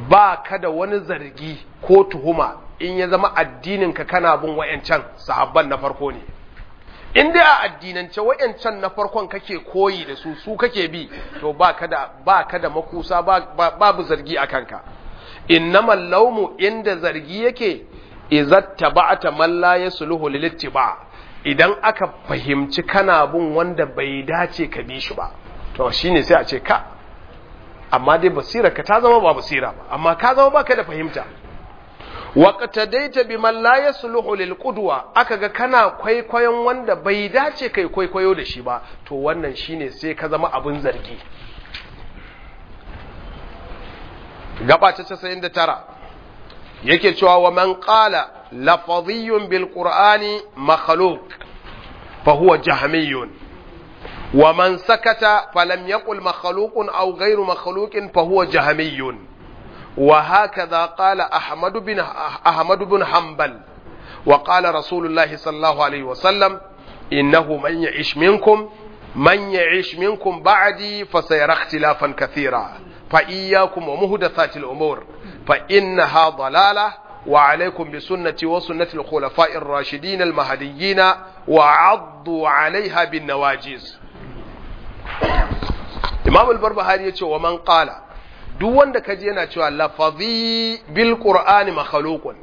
ba ka da wani zargi ko tuhuma in ya zama addininka kana bin wayancan sahabban na farko ne in dai a addinance wayancan na farkon kake koyi da su su kake bi to ba ka da ba ka da makusa babu zargi a kanka innamal laumu inda zargi yake izat taba'ata man la yasluhu lil ittiba idan aka fahimci kana bin wanda bai dace ka bi shi ba to shine sai a ce ka amma dai basira ka ta zama ba basira ba amma ka zama baka da fahimta waqtadaita biman la yasluhu lil qudwa aka ga kana kwaikwayon wanda bai dace kai kwaikwayo da shi ba to wannan shine sai ka zama abin zargi gaba ta 99 yake cewa wa man qala lafadhiyyun bil qur'ani makhluq fa huwa jahmiyun wa man sakata falam yaqul makhluqun aw ghayru makhluqin fa huwa jahmiyun wa hakadha qala ahmad bin ahmad bin hanbal wa qala rasulullah sallallahu alayhi wa sallam innahu man ya'ish minkum man ya'ish minkum ba'di fasayara ikhtilafan kathira فإياكم ومهدثات الأمور فإنها ضلالة وعليكم بسنتي وسنة الخلفاء الراشدين المهديين وعضوا عليها بالنواجز إمام البربهاري يقول ومن قال duk wanda ka je yana cewa lafazi bil qur'ani makhluqun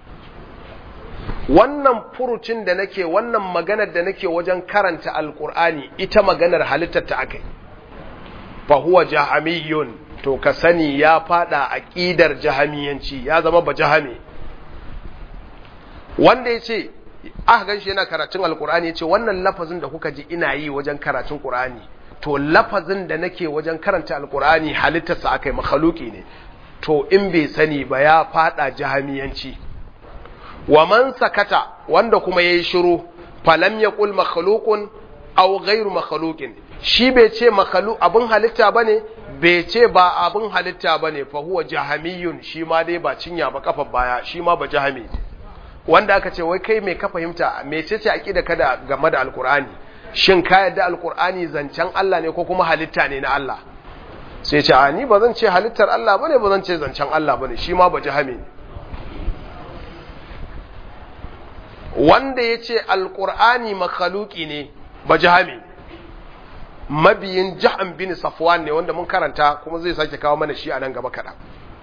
wannan furucin da nake wannan maganar da nake wajen karanta alqur'ani ita maganar halittar ta akai fa huwa jahamiyun to ka sani ya fada aqidar jahamiyanci ya zama ba jahami wanda yace aka ganshi yana karatun alqur'ani yace wannan lafazin da kuka ji ina yi wajen karatun qur'ani to lafazin da nake wajen karanta alqur'ani halittarsa akai makhluki ne to in bai sani ba ya fada jahamiyanci wa man sakata wanda kuma yayi shiru falam yaqul makhluqun aw ghairu makhluqin shi bai ce makhlu abin halitta bane bai ce ba abin halitta bane fa huwa jahamiyun shi ma dai ba cinya ba kafar baya shi ma ba jahami wanda aka ce wai kai mai ka fahimta mecece aqida kada game da alqur'ani shin ka yadda alqur'ani zancen Allah ne ko kuma halitta ne na Allah sai ce a ni ba zan ce halittar Allah bane ba zan ce zancen Allah bane shi ma ba jahami ne wanda ya ce alqur'ani makhluki ne ba jahami mabiyin jahan bin safwan ne wanda mun karanta kuma zai sake kawo mana shi a nan gaba kaɗan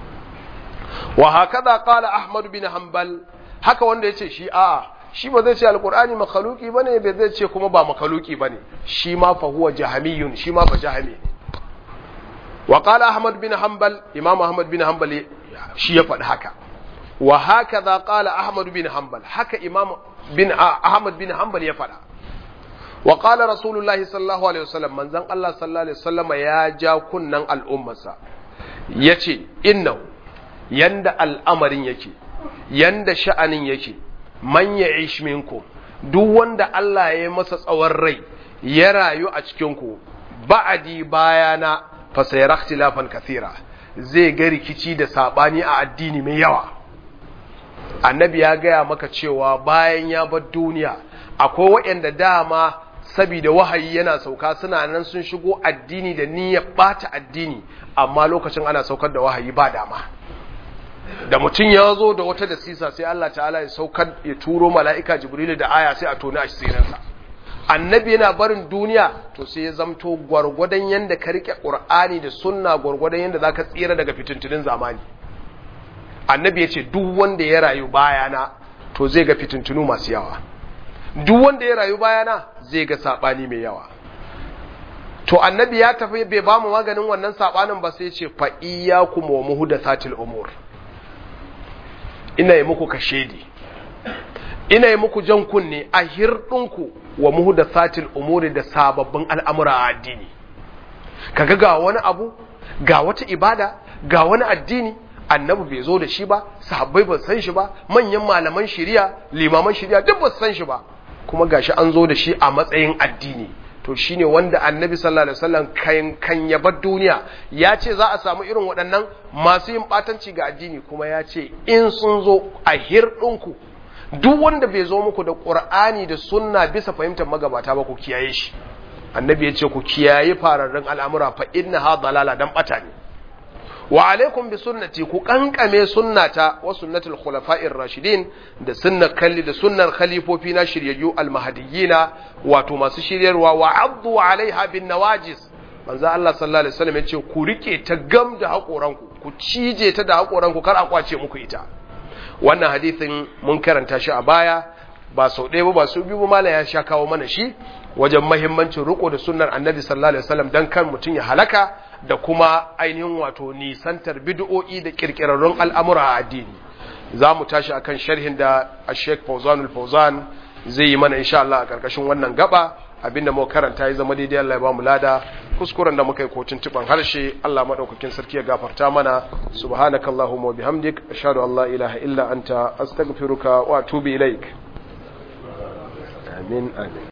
wa hakaza qala ahmad bin hanbal haka wanda yace shi a'a shi ba zai ce alqur'ani makhluki bane bai zai ce kuma ba makhluki bane shi ma fa huwa jahamiyun shi ma ba jahami wa qala ahmad bin hanbal imam ahmad bin hanbal shi ya faɗi haka wa hakaza qala ahmad bin hanbal haka imam bin ahmad bin hanbal ya faɗa wa qala rasulullahi sallallahu alaihi wasallam manzon Allah sallallahu alaihi wasallam ya ja kunnan al'ummarsa yace innahu yanda al'amarin yake yanda sha'anin yake man ya'ish minkum duk wanda Allah ya yi masa tsawon rai ya rayu a cikin ku ba'adi bayana fa sayara ikhtilafan kathira zai ga rikici da sabani a addini mai yawa annabi ya gaya maka cewa bayan ya bar duniya akwai waɗanda dama saboda wahayi yana sauka suna nan sun shigo addini da niyyar bata addini amma lokacin ana saukar da wahayi ba dama da mutum ya zo da wata da sisa sai Allah ta'ala ya saukar ya turo mala'ika jibrilu da aya sai a tona a sirinsa annabi yana barin duniya to sai ya zamto gwargwadon yanda ka rike qur'ani da sunna gwargwadon yanda zaka tsira daga fitintunin zamani annabi ya ce duk wanda ya rayu bayana to zai ga fitintunu masu yawa duk wanda ya rayu bayana zai ga sabani mai yawa to annabi ya tafi bai ba mu maganin wannan sabanin ba sai ce fa iyyakum wa muhdathatil umur ina yi muku kashedi ina yi muku jan kunne a hirdinku wa muhdathatil umuri da sababbin al'amura a addini kaga ga wani abu ga wata ibada ga wani addini annabi bai zo da shi ba sahabbai ba san shi ba manyan malaman shari'a limaman shari'a duk ba san shi ba kuma gashi an zo da shi a matsayin addini to shine wanda annabi sallallahu alaihi wasallam kan kan ya bar duniya ya ce za a samu irin waɗannan masu yin batanci ga addini kuma ya ce in sun zo a hirɗinku duk wanda bai zo muku da qur'ani da sunna bisa fahimtar magabata ba ku kiyaye shi annabi ya ce ku kiyaye fararren al'amura fa inna ha dalala dan bata ne wa alaikum bi sunnati ku kankame sunnata wa sunnatul khulafa'ir rashidin da sunnar kalli da sunnar khalifofi na shiryayyu almahdiyina wato masu shiryarwa wa abdu alaiha bin nawajis manzo Allah sallallahu alaihi wasallam yace ku rike ta gam da hakoranku ku cije ta da hakoranku kar a kwace muku ita wannan hadisin mun karanta shi a baya ba sau ɗaya ba ba su biyu ba mala ya sha kawo mana shi wajen mahimmancin riko da sunnar annabi sallallahu alaihi wasallam dan kan mutum ya halaka da kuma ainihin wato nisantar bid'o'i da kirkirarrun al'amura a addini za mu tashi akan sharhin da Sheikh Fawzanul Fawzan zai yi mana insha Allah a karkashin wannan gaba abinda mu karanta ya zama daidai Allah ya ba mu lada kuskuren da muka yi kotun tuban harshe Allah madaukakin sarki ya gafarta mana subhanakallahumma wa bihamdik ashhadu an la ilaha illa anta astaghfiruka wa atubu ilaik amin amin